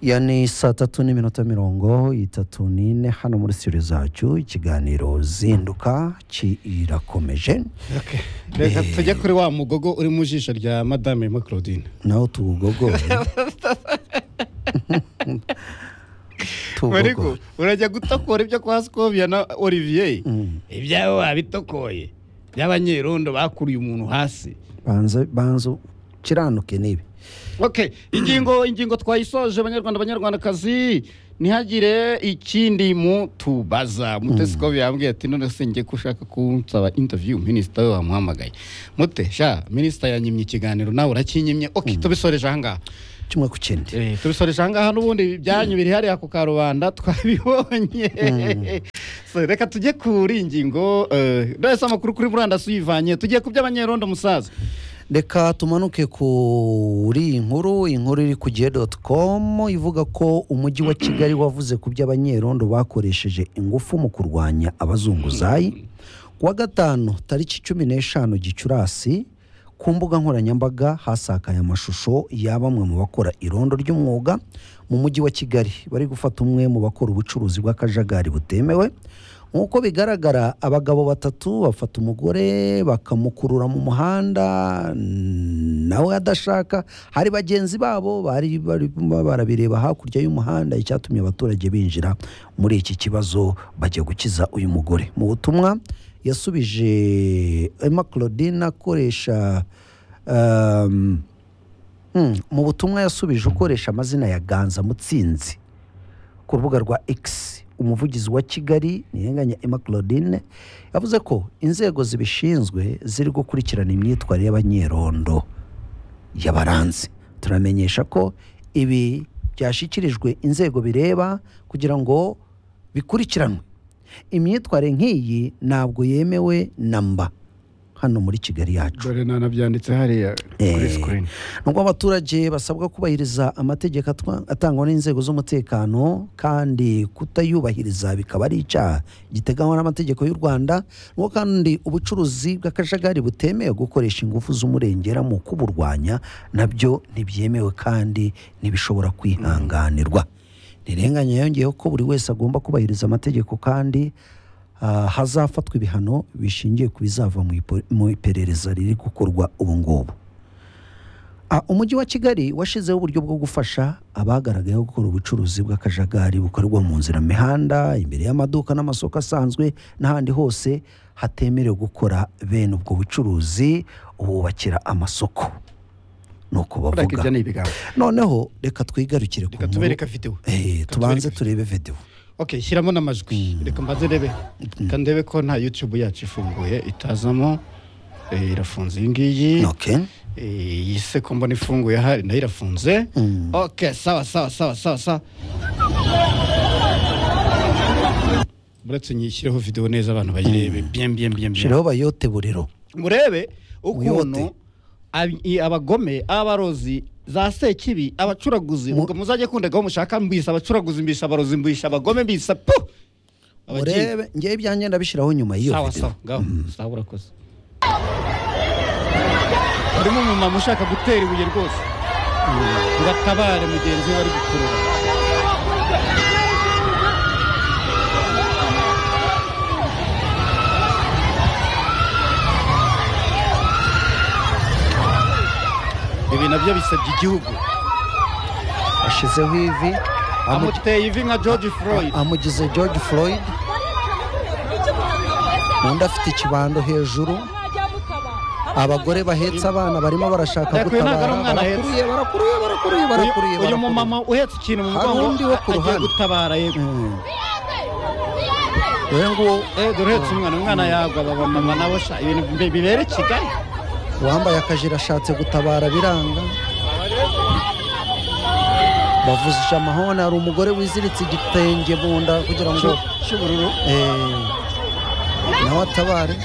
iyo ni saa tatu n'iminota mirongo itatu n'ine hano muri studio zacu ikiganiro zinduka kirakomeje reka tujye kuri wa mugogo uri mu jisho rya madame Emma claudine naho tuwugogore Mariku, tuwugogore urajya gutokora ibyo kwa Scovia na Olivier ibyabo wabitokoye by'abanyerondo bakuriye umuntu hasi banza banza ukiranuke n'ibi okay ingingo ingingo twayisoje banyarwanda banyarwandakazi ntihagire ikindi mutubaza mute Scovia yambwiye ati none se njye ko ushaka kunsaba interview minisita we wamuhamagaye mute sha minisita yanyimye ikiganiro nawe urakinyimye okay tubisoreje aha ngaha kimwe ku kindi Eh, tubisoresha ahangaha n'ubundi byanyu biri hariya ku karubanda twabibonye So, reka tujye kuri iyi ngingo eh, ndahise amakuru kuri murandasi uyivanye tugiye ku by'abanyerondo musaza reka tumanuke kuri iyi nkuru iyi nkuru iri ku gihe doti komu ivuga ko umujyi wa kigali wavuze ku by'abanyerondo bakoresheje ingufu mu kurwanya abazunguzayi ku wa gatanu tariki cumi n'eshanu gicurasi ku mbuga nkoranyambaga hasakaye amashusho ya bamwe mu bakora irondo ry'umwuga mu mujyi wa kigali bari gufata umwe mu bakora ubucuruzi bw'akajagari butemewe nk'uko bigaragara abagabo batatu bafata umugore bakamukurura mu muhanda mm, nawe adashaka hari bagenzi babo bari barimo barabireba hakurya y'umuhanda icyatumye abaturage binjira muri iki kibazo bajya gukiza uyu mugore mu butumwa yasubije Emma Claudine akoresha um, Hmm, mu butumwa yasubije ukoresha amazina ya ganza mutsinzi ku rubuga rwa x umuvugizi wa kigali niyenganya emma claudine yavuze ko inzego zibishinzwe ziri gukurikirana imyitwarire y'abanyerondo y'abaranzi turamenyesha ko ibi byashyikirijwe inzego bireba kugira ngo bikurikiranwe imyitwarire nk'iyi ntabwo yemewe na mba hano muri kigali yacu dore nanabyanditse hariya kuri Eh, sikirini nubwo abaturage basabwa kubahiriza amategeko atwa- atangwa n'inzego z'umutekano kandi kutayubahiriza bikaba ari icyaha giteganywa n'amategeko y'u rwanda nubwo kandi ubucuruzi bw'akajagari butemewe gukoresha ingufu z'umurengera mu kuburwanya nabyo ntibyemewe kandi ntibishobora kwihanganirwa ntirenganya yongeyeho ko buri wese agomba kubahiriza amategeko kandi ah, hazafatwa ibihano bishingiye ku bizava mu ipo- mu iperereza riri gukorwa ubu ngubu Ah, umujyi wa kigali washyizeho uburyo bwo gufasha abagaragayeho gukora ubucuruzi bw'akajagari bukorerwa mu nzira mihanda imbere y'amaduka n'amasoko asanzwe n'ahandi hose hatemerewe gukora bene ubwo bucuruzi bubakira amasoko ni uko urake bavuga ibyo ni ibigambo noneho reka twigarukire ku reka nkuru. tubereka videwo Eh, Reka tubanze tubereke. turebe videwo okay shyiramo n'amajwi reka mbanze ndebe reka ndebe ko nta yutube yacu ifunguye itazamo eh, irafunze iyi ngiyi okay. Eh, iyi se ko mbona ifunguye hari nayo irafunze Mm. ok sawa sawa sawa sawa sawa muretse nyishyireho videwo neza abantu bayirebe bien bien bien bien shiraho bayote buriro murebe ukuntu Wiyote. ab- i- abagome abarozi za sekibi abacuraguzi ubwo muzajye kundagaho mushaka mbisa abacuraguzi mbisa abarozi mbisa abagome mbisa pu Abagiye. urebe ngewe ibyanjye ndabishyiraho nyuma y'iyo sawa video sawa ngaho sawa urakoze harimo umumama ushaka gutera ibuye rwose ngo atabare mugenzi we ari gukurura ibi nabyo bisabye igihugu ashyizeho ivi amu- amuteye ivi nka george floyd amugize george floyd undi afite ikibando hejuru abagore bahetse abana barimo barashaka Ariko uyu ntabwo ari gutabara umwana ahetse. barakuruye barakuruye barakuruye Uyu- barakuruye uyu barakuruye. mumama uhetse ikintu mu Hari mugongo undi wo ku agiye ruhande. gutabara yego Mm. dore nguwo Eh, dore uretse umwana umwana yagwa baba mama nabo sha ibintu bi- bibera i kigali uwambaye akajire ashatse gutabara biranga bavuzije amahoni hari umugore wiziritse igitenge mu nda kugira ngo Cy'u- cy'ubururu eh, nawe atabare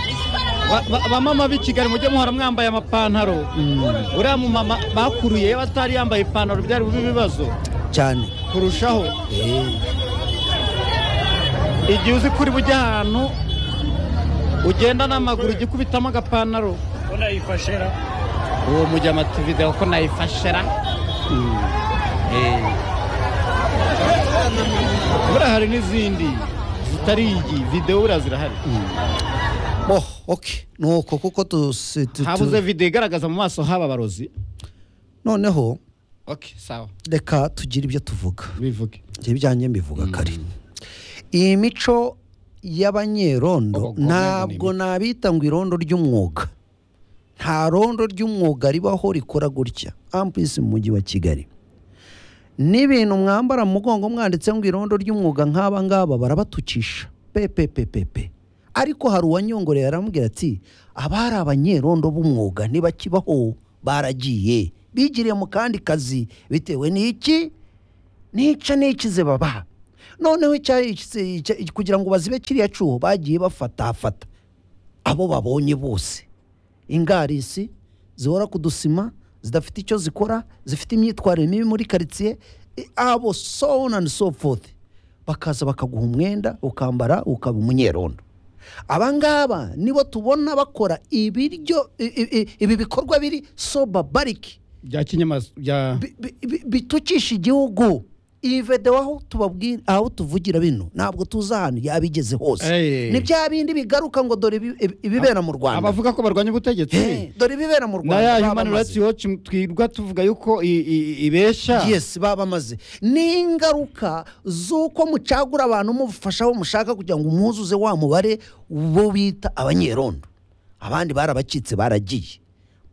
Ba- ba- bamama b'i kigali mujye muhora mwambaye amapantaro uriya mumama bakuruye iyo atari yambaye ipantaro byari bube ibibazo cyane kurushaho Eh, igihe uzi kuri bujya ahantu ugenda n'amaguru ujya ukubitamo agapantaro ko nayifashera uwo mujya amatividewo ko nayifashera buriya hari n'izindi zitari iyi videwo buriya zirahari oh ok ni uko kuko tusi- tu- tu- habuze videwo igaragaza mu maso haba barozi noneho ok sawa reka tugire ibyo tuvuga bivuge ibyo ibyanjye mbivuga kare iyi mico y'abanyerondo Abagome ntabwo ni nabita ngo irondo ry'umwuga nta rondo ry'umwuga ribaho rikora gutya ampisi mu mujyi wa kigali n'ibintu mwambara mu mugongo mwanditse ngo irondo ry'umwuga nk'aba ngaba barabatukisha pepepepepe ariko hari uwanyongoreye aramubwira ati abari abanyerondo b'umwuga ntibakibaho baragiye bigiriye mu kandi kazi bitewe n'iki nica n'ikize baba noneho icyari ikize- icya- kugira ngo bazibe kiriya cuho bagiye bafatafata abo babonye bose ingarisi zihora ku dusima zidafite icyo zikora zifite imyitwarire mibi muri karitsiye i- abo so on and so forth bakaza bakaguha umwenda ukambara ukaba umunyerondo aba ngaba nibo tubona bakora ibiryo i- i- i- ibi bikorwa biri so bariki bya kinyamaswa bya bi- bi- bi- bitukisha igihugu iyi videwo aho tubabwira aho tuvugira bino ntabwo tuzi ahantu yabigeze hose Eh. ni bya bindi bigaruka ngo dore ibi- ibi- ibibera mu rwanda abavuga ko barwanya ubutegetsi Eh, dore ibibera mu na rwanda ya baba human bamaze. rights watch twirwa tuvuga yuko i- i- ibesha yes baba bamaze ni ingaruka z'uko mucagura abantu mufasha aho mushaka kugira ngo umwuzuze wa mubare bo bita abanyerondo abandi barabacitse baragiye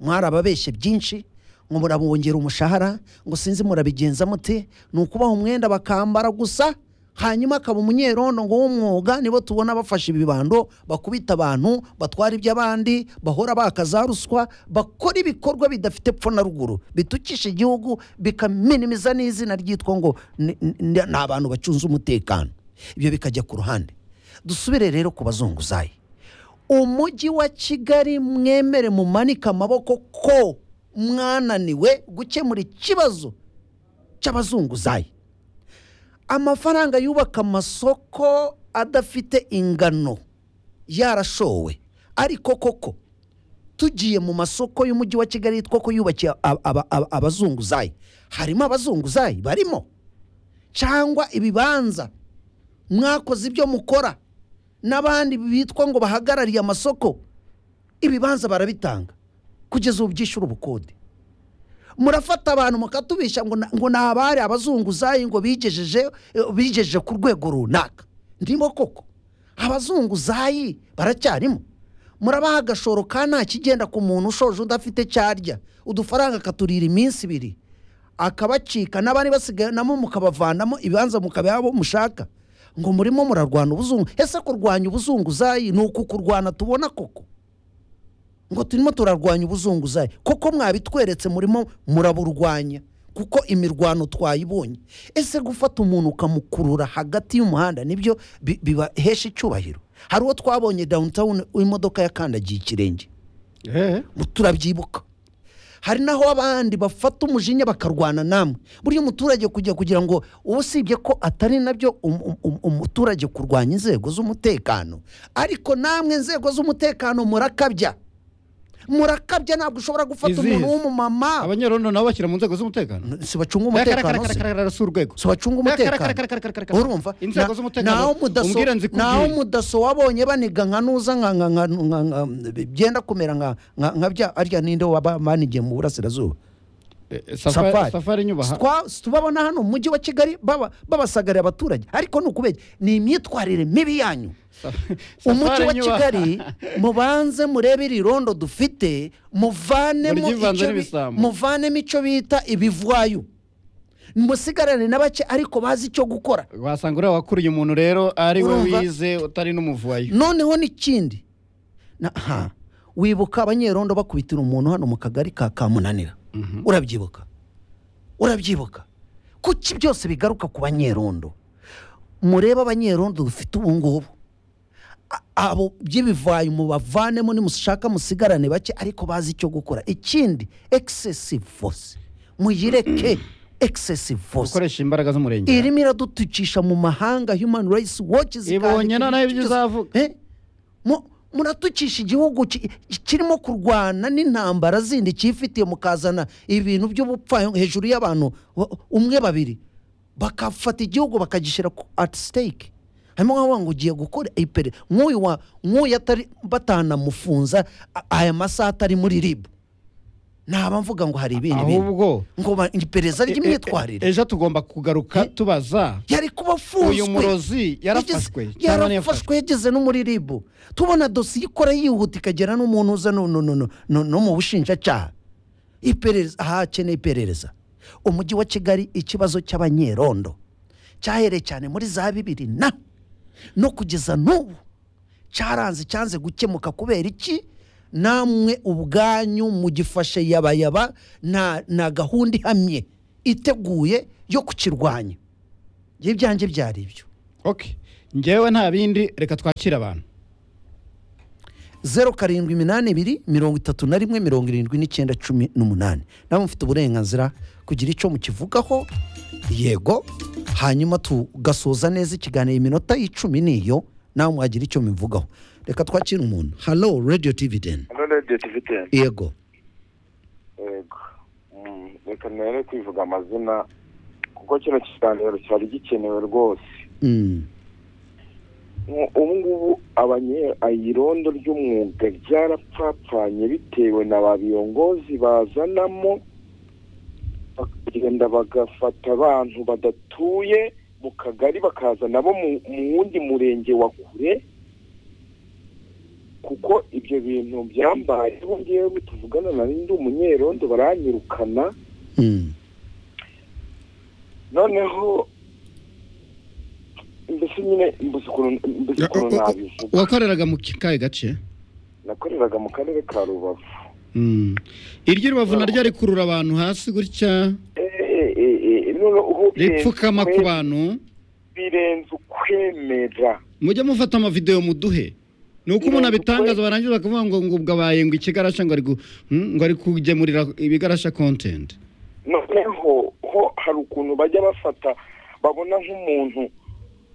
mwarababeshye byinshi ngo murabongera umushahara ngo sinzi murabigenza mute ni ukubaha umwenda bakambara gusa hanyuma akaba umunyerondo ngo w'umwuga nibo tubona bafashe ibibando bakubita abantu batwara iby'abandi bahora bakaza ruswa bakora ibikorwa bidafite epfo na ruguru bitukisha igihugu bikaminimiza n'izina ryitwa ngo ni ni- ni abantu bacunze umutekano ibyo bikajya ku ruhande dusubire rero ku bazunguzayi umujyi wa kigali mwemere mumanike amaboko ko mwananiwe gukemura ikibazo cy'abazunguzayi amafaranga yubaka amasoko adafite ingano yarashowe ariko koko tugiye mu masoko y'umujyi wa kigali yitwa ko yubakiye ab- aba- aba- abazunguzayi harimo abazunguzayi barimo cyangwa ibibanza mwakoze ibyo mukora n'abandi bitwa ngo bahagarariye amasoko ibibanza barabitanga kugeza ubu byishyura ubukode murafata abantu mukatubisha ngo na- ngo ni abari abazunguzayi ngo bigejeje eh, bigejeje ku rwego runaka ndimo koko abazunguzayi baracyarimo murabaha agashoro ka nta kigenda ku muntu ushoje udafite cyarya udufaranga akaturira iminsi ibiri akabacika n'abari basigaranamo mukabavanamo ibibanza mukabiha abo mushaka ngo murimo murarwana ubuzungu ese kurwanya ubuzunguzayi ni ukukurwana tubona koko ngo turimo turarwanya ubuzunguzayi koko mwabitweretse murimo muraburwanya kuko imirwano twayibonye ese gufata umuntu ukamukurura hagati y'umuhanda nibyo bi- bibahesha icyubahiro hari uwo twabonye downtown w'imodoka yakandagiye ikirenge Eh, turabyibuka hari naho abandi bafata umujinya bakarwana namwe burya umuturage kujya kugira ngo usibye ko atari nabyo um- um- um- umuturage kurwanya inzego z'umutekano ariko namwe inzego z'umutekano murakabya murakabya ntabwo ushobora gufata Izihe? umuntu w'umumama abanyerondo nabo bashyira mu nzego z'umutekano si bacunga umutekano se umutekano si urwego si bacunga umutekano urumva inzego Na- z'umutekano naho mudaso- umbwira nzi naho kubwira mudaso wabonye baniga nka nuza nka nka nka nka- nka byenda kumera nka nka nka bya arya ninde waba banigiye mu burasirazuba Eh, safari safari safari nyubaha Twa- tubabona hano mu mujyi wa kigali baba babasagariye abaturage ariko ni ukubera ni imyitwarire mibi yanyu umujyi Safari wa nyubaha. kigali mubanze murebe iri rondo dufite muvanemo Muryivanze icyo bi- n'ibisambo. muvanemo icyo bita ibivwayu musigarane na bake ariko bazi icyo gukora wasanga uriya wakuriye umuntu rero ari we Urumva? wize utari n'umuvuyo noneho n'ikindi na- ha, wibuka abanyerondo bakubitira umuntu hano mu kagari ka kamunanira urabyibuka urabyibuka kuki byose bigaruka ku banyerondo murebe abanyerondo dufite ubu ngubu A- abo by'ibivayi mubavanemo nimushaka musigarane bake ariko bazi icyo gukora ikindi excessive force muyireke excessive force gukoresha imbaraga z'umurenge irimo iradutukisha mu mahanga human rights watch ibonye zikandika noneho ibyo ibintu izavuga Eh? Mu- muratukisha igihugu ki- ki- kirimo kurwana n'intambara zindi cyifitiye mukazana ibintu by'ubupfa hejuru y'abantu wa- umwe babiri bakafata igihugu bakagishyira ku ati siteke harimo nk'aho ngo ugiye gukora iperi nk'uyu wa nk'uyu atari batanamufunza a- aya masaha atari muri ribu ntaba mvuga ngo hari ibindi bintu ahubwo ngo ba- iperereza ry'imyitwarire ejo tugomba kugaruka tubaza yari kuba afunzwe uyu murozi yarafashwe Yageze- cyangwa ntiyafashwe yarafashwe yageze no muri ribu tubona dosiye ikora yihuta ikagera n'umuntu uza no, no, no, no, no, no mu bushinjacyaha iperereza aha hakeneye iperereza umujyi wa kigali ikibazo cy'abanyerondo cyahereye cyane muri za bibiri na no kugeza n'ubu cyaranze cyanze gukemuka kubera iki namwe ubwanyu mugifashe yabayaba nta nta gahunda ihamye iteguye yo kukirwanya Njye ibyanjye byari ibyo okay njyewe nta bindi reka twakire abantu zeru karindwi iminani ibiri mirongo itatu na rimwe mirongo irindwi n'icyenda cumi n'umunani nawe mufite uburenganzira kugira icyo mukivugaho yego hanyuma tugasoza neza ikiganiro iminota y'icumi niyo nawe mwagira icyo muvugaho reka twakire umuntu halo radiyo divideni hano radiyo tiviteni yego yego Mm, reka nere kwivuga amazina kuko kino kiganiro cyari gikenewe rwose Mm. Mu- ubu ngubu abanye- irondo ry'umwuga ryarapfapfanye bitewe na ba biyongozi bazanamo bakagenda bagafata abantu badatuye mu kagari bakaza nabo mu mu wundi murenge wa kure kuko ibyo bintu byambaye ubu ngewe tuvugana na ndi umunyerondo baranyirukana Mm. noneho mbese nyine mbuze ukuntu mbuze Ya, ukuntu o- o- o- nabivuga wakoreraga mu kahe gace nakoreraga mu karere ka rubavu Mm. iryo rubavu naryo rikurura abantu hasi gutya ripfukama ku bantu birenze ukwemera mujye mufata amavidewo muduhe ni uko umuntu Birenze abitangaza ukwe- barangiza bakavuga ngo ngo bwabaye ngo ikigarasha ngo ari gu- mm, ngo ari kugemurira ibigarasha kontenti noneho ho hari ukuntu bajya bafata babona nk'umuntu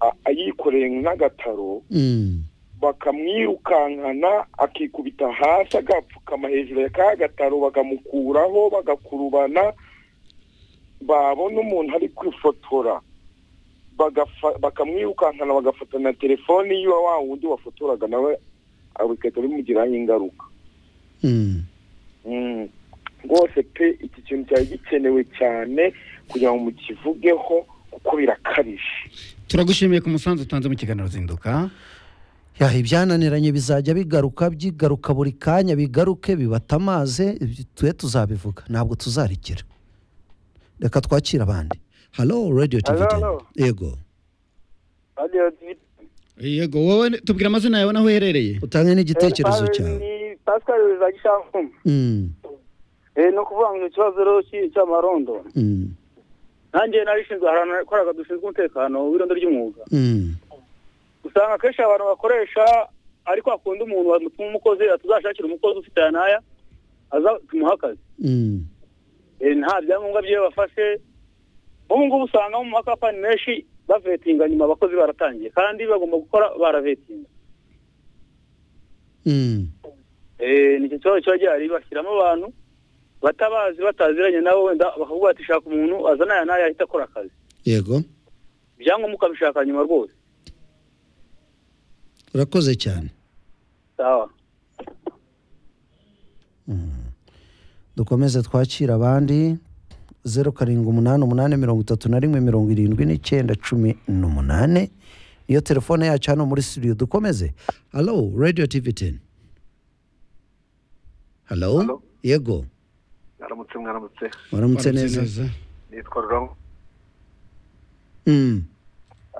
a- ayikoreye n'agataro Mm. bakamwirukankana akikubita hasi agapfukama hejuru ya ka gataro bakamukuraho bagakurubana babona umuntu ari kwifotora bagafa- bakamwirukankana bagafata na telefoni yiwe wa wundi wafotoraga nawe bigahita bimugiraho ingaruka Mm. Mm. rwose pe iki kintu cyari gikenewe cyane kugira ngo mukivugeho kuko birakabije turagushimiye ku musanzu utanze mu kiganiro zinduka Ya, ibyananiranye bizajya bigaruka byigaruka buri kanya bigaruke bibatamaze twe tuzabivuga ntabwo tuzarikira reka twakire abandi halo radiyo Hello, tiviteni hello. yego yego wowe tubwira amazina yawe n'aho uherereye utange n'igitekerezo cyawe ni pascal biza gishankumi Mm, Eh, ni ukuvuga ngo ni ikibazo rero cy'i- cy'amarondo mm, nanjye narishinzwe ahantu nakoraga dushinzwe umutekano w'irondo ry'umwuga mm, usanga akenshi abantu bakoresha ari kwa kundi umuntu watuma umukozi atuzashakira umukozi ufite aya n'aya aza tumuha akazi mm, Eh, nta byangombwa byiwe bafashe ubu ngubu usanga mu makapani menshi bavetinga nyuma abakozi baratangiye kandi bagomba gukora baravetinga mm, Eh, ni icyo kibazo kiba gihari bashyiramo abantu batabazi bataziranye nabo wenda bakavuga bati shaka umuntu azana aya n'aya ahita akora akazi yego ibyangombwa ukabishaka nyuma rwose urakoze cyane sawa dukomeze twakire abandi zeru karindwi umunani umunani mirongo itatu na rimwe mirongo irindwi n'icyenda cumi n'umunani niyo telefone yacu hano muri studio dukomeze halo radiyo tiviteni halo Halo. yego mwaramutse mwaramutse waramutse neza nitwa rurangwa Mm,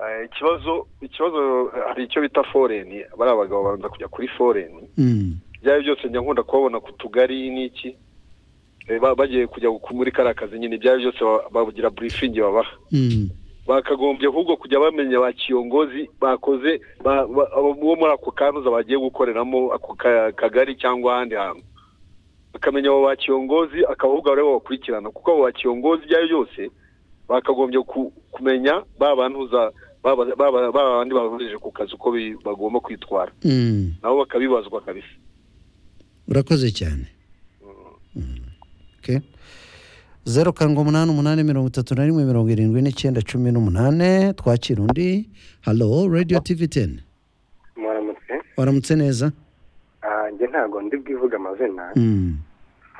Eh, ikibazo ikibazo eh, hari icyo bita foreni bariya bagabo babanza kujya kuri foreni mm, byaba byose njya nkunda kubabona ku tugari n'iki Eh, ba- bagiye kujya ku- muri kariya kazi nyine byaba byose ba- bagira burifingi babaha mm, bakagombye ahubwo kujya bamenya ba kiyongozi bakoze ba- ba- abo- uwo muri ako kanuza bagiye gukoreramo ako ka- kagari cyangwa ahandi hantu bakamenya abo ba kiyongozi akavuga rero bakurikirana kuko abo ba kiyongozi ibyo ari byo byose bakagombye ku- kumenya ba bantuza ba ba- ba- ba bandi babujije ku kazi uko bi- bagomba kwitwara mm. nabo bakabibazwa kabisa urakoze cyane Okay. zeru karindwi umunani umunani mirongo itatu na rimwe mirongo irindwi n'icyenda cumi n'umunani twakira undi halo radiyo tivi teni muramutse waramutse neza Ah, njye ntabwo ndi bwivuge amazina Mm.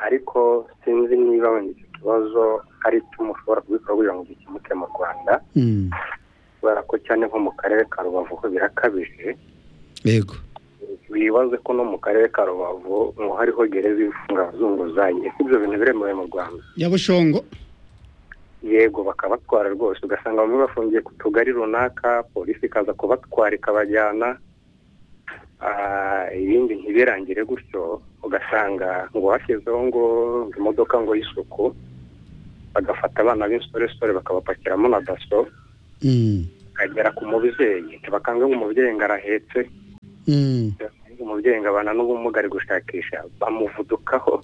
ariko sinzi niba wenda icyo kibazo hari icyo mushobora kubikora kugira ngo gikemuke mu rwanda Mm. kubera ko cyane nko mu karere ka rubavu ho birakabije yego bibaze ko no mu karere ka rubavu ngo hariho gereza ifunga abazunguzayi ese ibyo bintu biremewe mu rwanda nyabushongo yego bakabatwara rwose ugasanga bamwe bafungiye ku tugari runaka polisi ikaza kubatwara ikabajyana Ah, ibindi ntibirangire gutyo ugasanga ngo hashyizeho ngo imodoka ngo y'isuku bagafata abana b'insoresore bakabapakiramo na daso Mm. bakagera ku mubyeyi ntibakanga ngo umubyeyi ngo arahetse Mm. umubyeyi ngo abana n'ubumuga ari gushakisha bamuvudukaho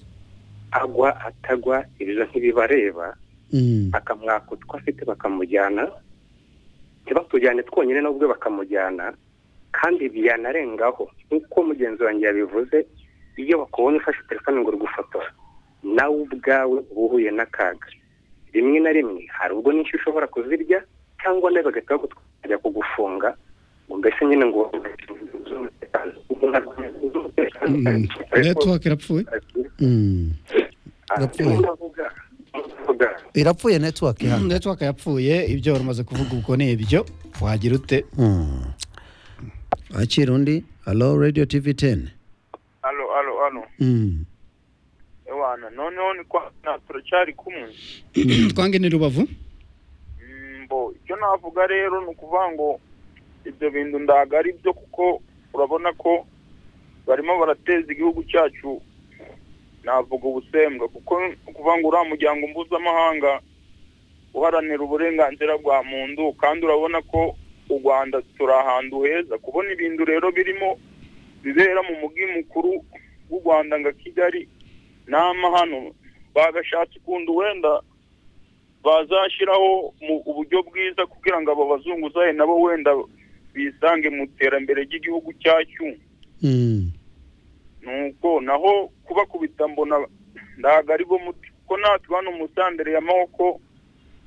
agwa atagwa ibyo ntibibareba Mm. bakamwaka utwo afite bakamujyana ntibatujyane twonyine n'ubwo bakamujyana kandi byanarengaho nk'uko mugenzi wanjye yabivuze iyo bakubonye ufashe telefone ngo uri gufotora nawe ubwawe uba uhuye n'akaga rimwe na rimwe hari ubwo nyinshi ushobora kuzirya cyangwa nawe bagahita bagutwara kugufunga ngo mbese nyine ngo netiwake irapfuye Mm. irapfuye. irapfuye netiwake hano netiwake yapfuye ibyo wari umaze kuvuga ubwo ni ibyo wagira ute Mm. wakira undi halo radiyo tivi teni alo alo alo Mm. ewana noneho ni kwa na turacyari kumwe twange ni rubavu Mm, bo icyo navuga rero ni ukuvuga ngo ibyo bintu ndaga ari byo kuko urabona ko barimo barateza igihugu cyacu navuga ubusembwa kuko ni ukuvuga ngo uriya muryango mpuzamahanga uharanira uburenganzira bwa muntu kandi urabona ko u rwanda turi ahantu heza kubona ibintu rero birimo bibera mu mujyi mukuru w'u rwanda nga kigali n'amahano bagashatse ukuntu wenda bazashyiraho mu uburyo bwiza kugira ngo abo bazunguzaye nabo wenda bisange mu iterambere ry'igihugu cyacu Mm. nuko naho kubakubita mbona ntabwo ari bo muti kuko natwe hano musandere y'amaboko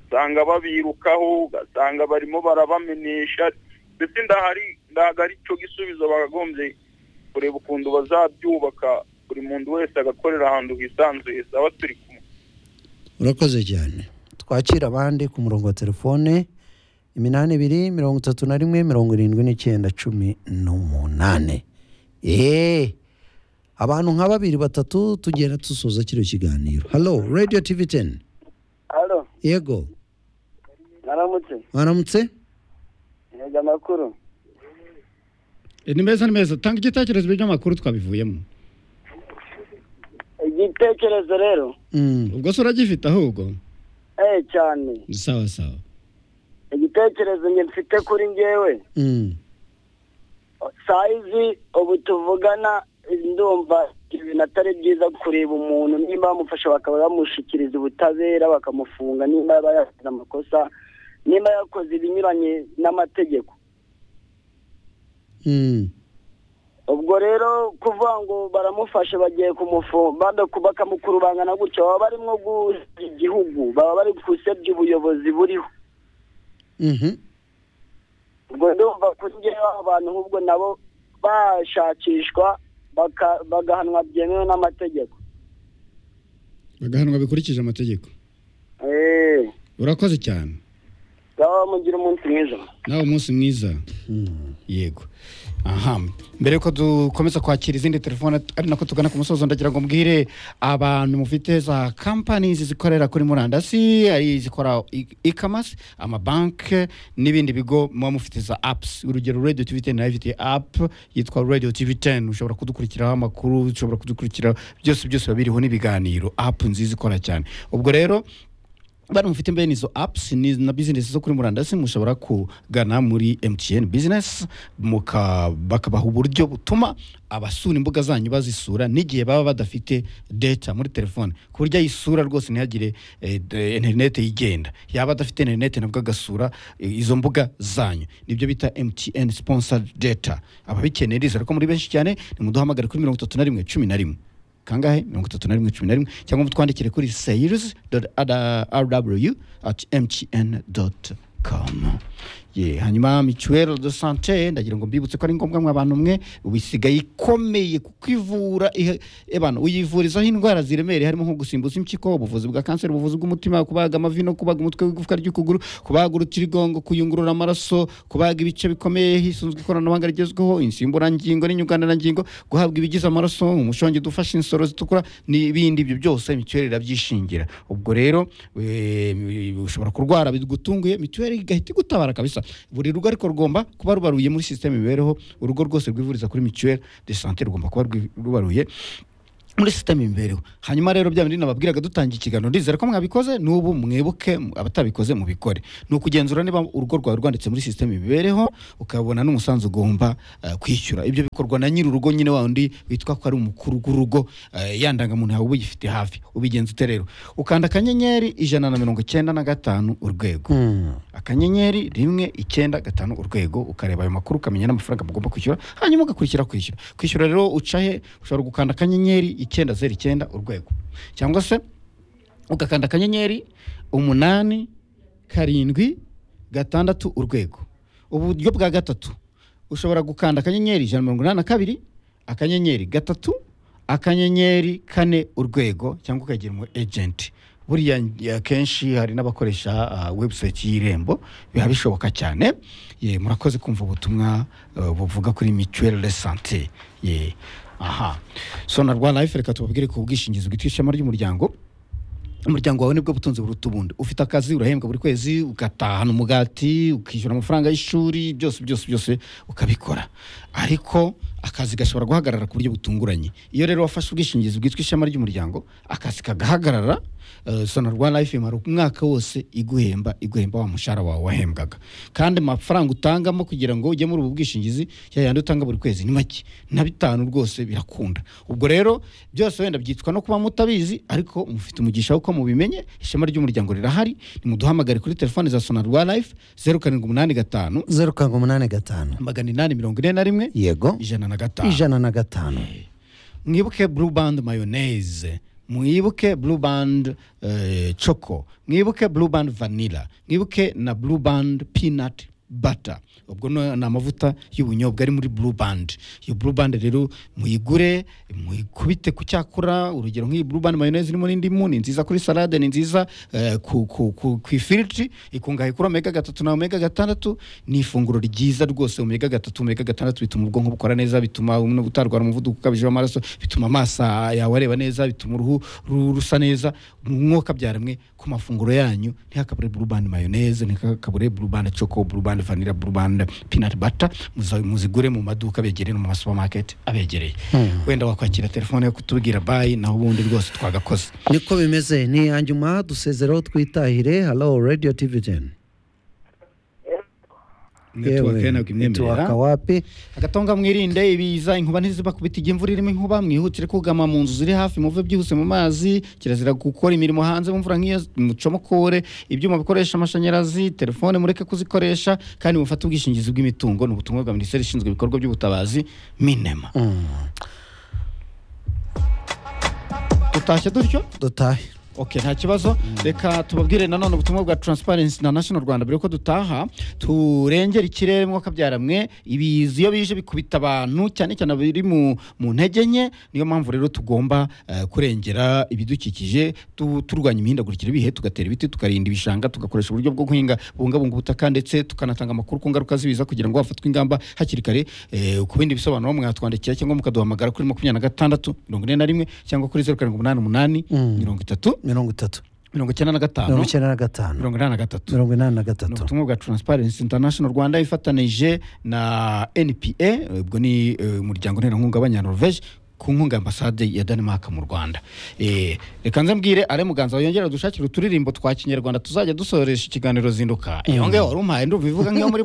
usanga babirukaho ugasanga barimo barabamenesha ndetse ndahari ntabwo ari cyo gisubizo bakagombye kureba ukuntu bazabyubaka buri muntu wese agakorera ahantu hisanzuye saba turi kumwe urakoze cyane twakira abandi ku murongo wa telefone iminani ibiri mirongo itatu na rimwe mirongo irindwi n'icyenda cumi n'umunani eee abantu nka babiri batatu tugenda dusoza kino kiganiro halo radiyo tivi teni halo yego naramutse waramutse ntega amakuru ni meza ni meza tanga igitekerezo by'amakuru twabivuyemo igitekerezo rero Mm, ubwo se uragifite ahubwo eh cyane sawa sawa igitekerezo njye mfite kuri njyewe mm, sayizi ubu tuvugana ndumva ibintu atari byiza kureba umuntu niba bamufashe bakaba bamushyikiriza ubutabera bakamufunga niba yaba yakoze amakosa niba yakoze ibinyuranye n'amategeko mm, ubwo rero kuvuga ngo baramufashe bagiye kumufunga bakamukurubangana gutyo baba barimo gusebya igihugu baba bari gusebya ubuyobozi buriho mhm, ubwo ndumva kuri njyewe abantu ahubwo nabo bashakishwa baka- bagahanwa byemewe n'amategeko bagahanwa bikurikije amategeko Eh, urakoze cyane ngaho mugire umunsi mwiza nawe umunsi mwiza mm. yego aha mbere yuko dukomeza kwakira izindi telefone ari nako tugana ku musozo ndagira ngo mbwire abantu mufite za kampanizi zikorera kuri murandasi ari izikora ikamasi amabanki n'ibindi bigo muba mufite za apusi urugero radiyo tivi teni nayo ifite apu yitwa radiyo tivi teni ushobora kudukurikiraho amakuru ushobora kudukurikiraho byose byose biba biriho n'ibiganiro apu nziza ikora cyane ubwo rero bari mufite mbene izo apps ni- na business zo kuri murandasi mushobora kugana muri MTN business muka bakabaha uburyo butuma abasura imbuga zanyu bazisura n'igihe baba badafite data muri telefone ku buryo ayisura rwose ntihagire eh, de- internet igenda yaba adafite internet nabwo agasura eh, izo mbuga zanyu nibyo bita MTN sponsored data ababikeneye rizera ko muri benshi cyane nimuduhamagare kuri mirongo itatu na rimwe cumi na rimwe kangahe mirongo itatu na rimwe cumi na rimwe cyangwa mutwandikire kuri sales rw at mtn dot com Ye, hanyuma mituweri do sante ndagira ngo mbibutse ko ari ngombwa mwa bantu mwe bisigaye ikomeye kuko ivura ihe- ebana uyivurizaho indwara ziremereye harimo nko gusimbuza impyiko ubuvuzi bwa kanseri ubuvuzi bw'umutima kubaga amavi no kubaga umutwe w'igufwa ry'ukuguru kubaga urutirigongo kuyungurura amaraso kubaga ibice bikomeye hisunzwe ikoranabuhanga rigezweho insimburangingo n'inyunganirangingo guhabwa ibigize amaraso umushongi dufasha insoro zitukura n'ibindi ibyo byose mituweri irabyishingira ubwo rero eh, ushobora kurwara bigutunguye mituweri igahita igutabara kabisa buri rugo ariko rugomba kuba rubaruye muri sisiteme imibereho urugo rwose rwivuriza kuri mituweri de sante rugomba kuba rwi- rubaruye muri sisiteme imibereho hanyuma rero bya bindi nababwiraga dutangiye ikiganiro ndizera ko mwabikoze n'ubu mwibuke m- abatabikoze mubikore ni ukugenzura niba urugo rwawe rwanditse muri sisiteme imibereho ukabona n'umusanzu ugomba eh, kwishyura ibyo bikorwa na nyiri urugo nyine wa undi witwa ko ari umukuru w'urugo eh, ya ndangamuntu yawe uba uyifite hafi ubigenza ute rero ukanda akanyenyeri ijana na mirongo icyenda na gatanu urwego akanyenyeri rimwe icyenda gatanu urwego ukareba ayo makuru ukamenya n'amafaranga mugomba kwishyura hanyuma ugakurikira kwishyura kwishyura rero uca he ushobora gukanda akanyenyeri icyenda zeru icyenda urwego cyangwa se ugakanda akanyenyeri umunani karindwi gatandatu urwego uburyo bwa gatatu ushobora gukanda akanyenyeri ijana na mirongo inani na kabiri akanyenyeri gatatu akanyenyeri kane urwego cyangwa ukagira umu ejenti buriya akenshi hari n'abakoresha ah, website y'irembo biba bishoboka cyane ye murakoze kumva ubutumwa eh, buvuga kuri mituweli de sante ye aha sonarwa life reka tubabwire ku bwishingizi bwitwa ishema ry'umuryango umuryango wawe nibwo butunzi buruta ubundi ufite akazi urahembwa buri kwezi ugatahana umugati ukishyura amafaranga y'ishuri byose byose byose ukabikora ariko akazi gashobora guhagarara ku buryo butunguranye iyo rero wafashe ubwishingizi bwitwa ishema ry'umuryango akazi kagahagarara eh, sonarwa life imara umwaka wose iguhemba iguhemba wa mushahara wawe wahembwaga kandi amafaranga utangamo kugira ngo ujye muri ubu bwishingizi ya yandi utanga buri kwezi ni make na bitanu rwose birakunda ubwo rero byose wenda byitwa no kuba mutabizi ariko mufite umugisha wo ko mubimenye ishema ry'umuryango rirahari nimuduhamagare kuri telefone za sonarwa life zeru karindwi umunani gatanu zeru karindwi umunani gatanu magana inani mirongo ine na rimwe yego ijana na gatanu ijana na gatanu mwibuke blue band mayonnaise mwibuke blue band eh, choco mwibuke blue band vanilla mwibuke na blue band peanut butter ubwo no- ni amavuta y'ubunyobwa ari muri blue band iyo blue band rero muyigure muyikubite ku cyakura urugero nk'iyi blue band mayonnaise irimo n'indimu ni nziza kuri salade ni nziza eh, ku, ku, ku, ku ifiriti ikungahaye kuri omega gatatu na omega gatandatu ni ifunguro ryiza rwose omega gatatu omega gatandatu bituma ubwonko bukora neza bituma umuntu utarwara umuvuduko ukabije w'amaraso bituma amaso yawe areba neza bituma uruhu ru- rusa neza mwuka byaramwe ku mafunguro yanyu ntihakabure burubani mayoneze ntihakabure burubani choco burubani vanilla burubani peanut butter muza- muzigure mu maduka abegereye no mu masupamaketi abegereye wenda wakwakira telefone yo kutubwira bayi naho ubundi rwose twagakoze niko bimeze ni hanyuma dusezeraho twitahire halo radiyo tivi teni Network ye ntabwo imwemerera. wapi agatonga mwirinde ibiza inkuba ntizibakubita igihe imvura irimo inkuba mwihutire kugama mu nzu ziri hafi muve byihuse mu mazi kirazira gukora imirimo hanze mumvura nk'iyo mucomokore ibyuma bikoresha amashanyarazi telefone mureke kuzikoresha kandi mufate ubwishingizi bw'imitungo ni ubutumwa bwa minisiteri ishinzwe ibikorwa by'ubutabazi minema tutashye dutyo dutahe Okay, nta kibazo reka tubabwire nanone ubutumwa bwa transparency international rwanda mbere yuko dutaha turengera ikirere mwuka byaramwe ibiza iyo bije bikubita abantu cyane cyane biri mu, mu ntege nke niyo mpamvu rero tugomba eh, kurengera ibidukikije tu, turwanya imihindagurikire ibihe tugatera ibiti tukarinda ibishanga tugakoresha uburyo bwo guhinga bubungabunga ubutaka ndetse tukanatanga amakuru ku ngaruka z'ibiza kugira ngo hafatwe ingamba hakiri kare eh, ku bindi bisobanuro mwatwandikira cyangwa mukaduhamagara kuri makumyabiri na gatandatu mirongo ine na rimwe cyangwa kuri zeru karindwi umunani umunani mirongo itatu mirongo itatu mirongo icyenda na gatanu mirongo icyenda na gatanu mirongo inani na gatatu mirongo inani na ni gatatu ubutumwa bwa transparency international rwanda ifatanije na npa ubwo ni eh, umuryango nterankunga w'abanyanorvege ku nkunga ya ambasade ya denmark mu rwanda Eh, reka nze mbwire are muganza yongera dushakire uturirimbo twa kinyarwanda tuzajya dusoresha ikiganiro zinduka iyo ngewe wari umpaye ndumva ivuga nk'iyo muri